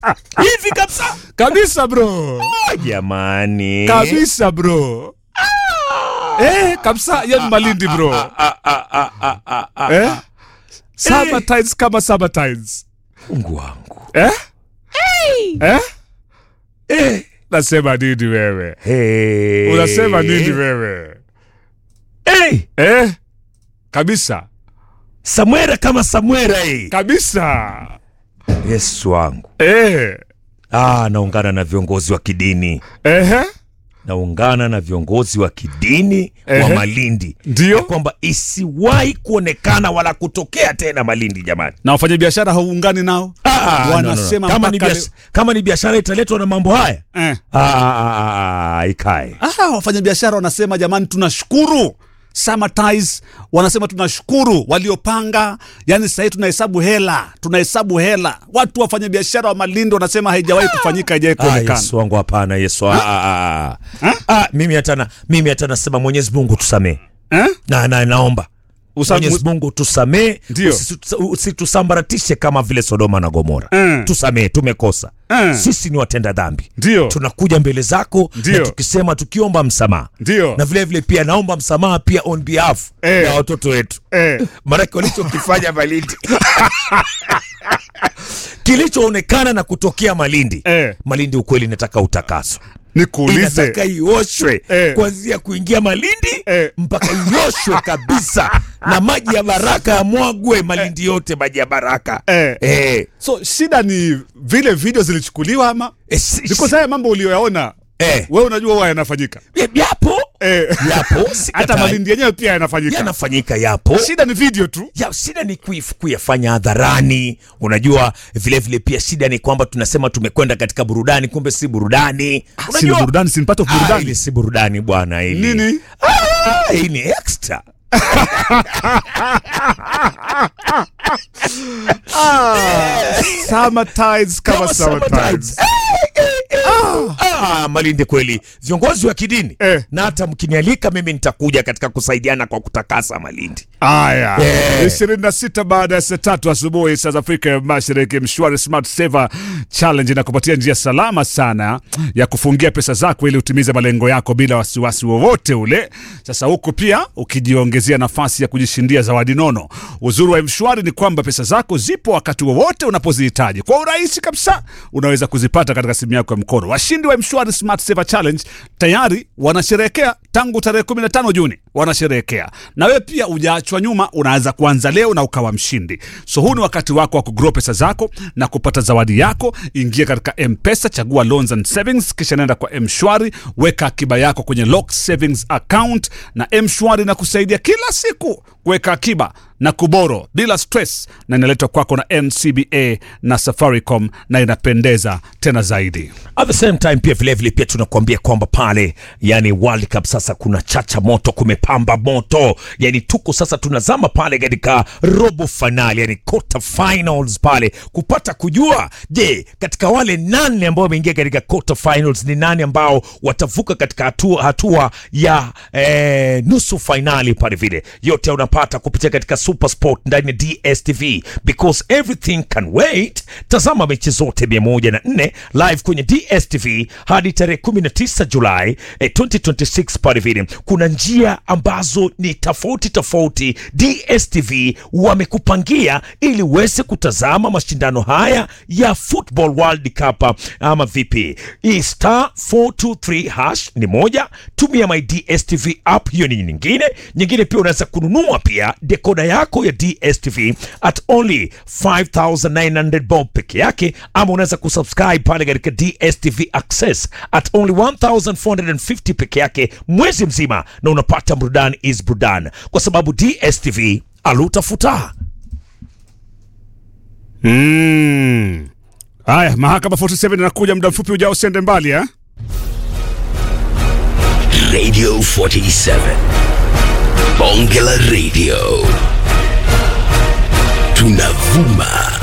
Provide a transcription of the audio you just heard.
hivi kabisa kabisa bro Ah, jamani kabisa bro eh, kabisa yani malindi bro Ah, ah, ah, ah, ah, ah. eh? Summertimes kama summertimes mungu wangu eh? Eh? eh. nasema nini wewe hey. unasema nini wewe hey. eh? kabisa samwera kama samwera eh. kabisa yesu wangu eh. ah, naungana na viongozi wa kidini Ehe. naungana na viongozi wa kidini wa Ehe. malindi Ndio. ya kwamba isiwahi kuonekana wala kutokea tena malindi jamani na wafanyabiashara hauungani nao Ah, Wanasema kama, ni mpaka bias- kama ni biashara italetwa na mambo haya eh. ah, ah, ah, ah, ikae ah, wafanyabiashara wanasema jamani tunashukuru Summertimes wanasema tunashukuru waliopanga yani sahii tunahesabu hela tunahesabu hela watu wafanyabiashara wa malindi wanasema haijawahi kufanyika haijawahi Ah, kuonekana yesu wangu hapana yesu ah, ah, ah, ah. Ah, mimi hata na- mimi hata nasema mwenyezi mungu tusamee eh? na, na naomba Usa- mwenyezi mungu tusamee Ndio. usitu- usitusambaratishe kama vile sodoma na gomora Mm. tusamee tumekosa Mm. sisi ni watenda dhambi Ndio. tunakuja mbele zako Ndio. na tukisema tukiomba msamaha Ndio. na vile vile pia naomba msamaha pia on behalf Eh. ya watoto wetu Eh. maanake walichokifanya malindi kilichoonekana na kutokea malindi Eh. malindi ukweli inataka utakaso nikuulize inataka ioshwe Eh. kuanzia kuingia malindi Eh. mpaka ioshwe kabisa na maji ya baraka yamwagwe malindi yote maji ya baraka Eh. Eh. so shida ni vile video zilichukuliwa ama Eh, si- because haya mambo uliyoyaona Eh. wewe unajua huwa yanafanyika Eh, yapo eh. yapo sikatai. hata malindi yenyewe pia yanafanyika yanafanyika yapo shida ni video tu ya shida ni kuif- kuyafanya hadharani unajua vile vile pia shida ni kwamba tunasema tumekwenda katika burudani kumbe si burudani si ni burudani si ni part of Ah, burudani ili si burudani bwana hili nini Ah, hii ni extra Summertimes kama Kama Summertimes. Summertimes. Eh, eh, eh. Ah, malindi kweli viongozi wa kidini Eh. na hata mkinialika mimi nitakuja katika kusaidiana kwa kutakasa malindi Aya, Eh. ishirini na sita baada ya saa tatu asubuhi saa za Afrika ya Mashariki, Mshwari Smart Saver Challenge inakupatia njia salama sana ya kufungia pesa zako ili utimize malengo yako bila wasiwasi wowote ule. Sasa huku pia ukijiongezea nafasi ya kujishindia zawadi nono. Uzuri wa Mshwari ni kwamba pesa zako zipo wakati wowote unapozihitaji kwa urahisi kabisa. Unaweza kuzipata katika simu yako ya mkono. Washindi wa Mshwari Smart Saver Challenge tayari wanasherehekea tangu tarehe 15 Juni wanasherehekea, na wewe pia ujaachwa nyuma, unaweza kuanza leo na ukawa mshindi. So huu ni wakati wako wa kugrow pesa zako na kupata zawadi yako. Ingia katika Mpesa, chagua loans and savings, kisha nenda kwa Mshwari, weka akiba yako kwenye lock savings account, na Mshwari na kusaidia kila siku kuweka akiba na kuboro bila stress, na inaletwa kwako na NCBA na Safaricom na inapendeza tena zaidi. at the same time pia vilevile vile pia tunakuambia kwamba pale yani World Cup sasa kuna chacha moto kumepamba moto yani tuko sasa tunazama pale katika robo finali yani quarter finals pale kupata kujua je katika wale nane ambao wameingia katika quarter finals ni nani ambao watavuka katika hatua, hatua ya eh, nusu finali pale vile yote unapata kupitia katika super sport ndani ya dstv because everything can wait tazama mechi zote 104 live kwenye dstv hadi tarehe 19 julai eh, 2026 pale vile kuna njia ambazo ni tofauti tofauti dstv wamekupangia ili uweze kutazama mashindano haya ya football world cup ama vipi hii star 423 hash ni moja tumia my dstv app hiyo ni nyingine nyingine pia unaweza kununua pia dekoda yako ya dstv at only 5900 bob peke yake ama unaweza kusubscribe pale katika dstv access at only 1450 peke yake mwezi mzima na unapata burudani is burudani kwa sababu dstv alutafuta Mm. Haya, mahakama 47 inakuja muda mfupi ujao, usiende mbali eh? Radio 47. Bonge la Radio. Tunavuma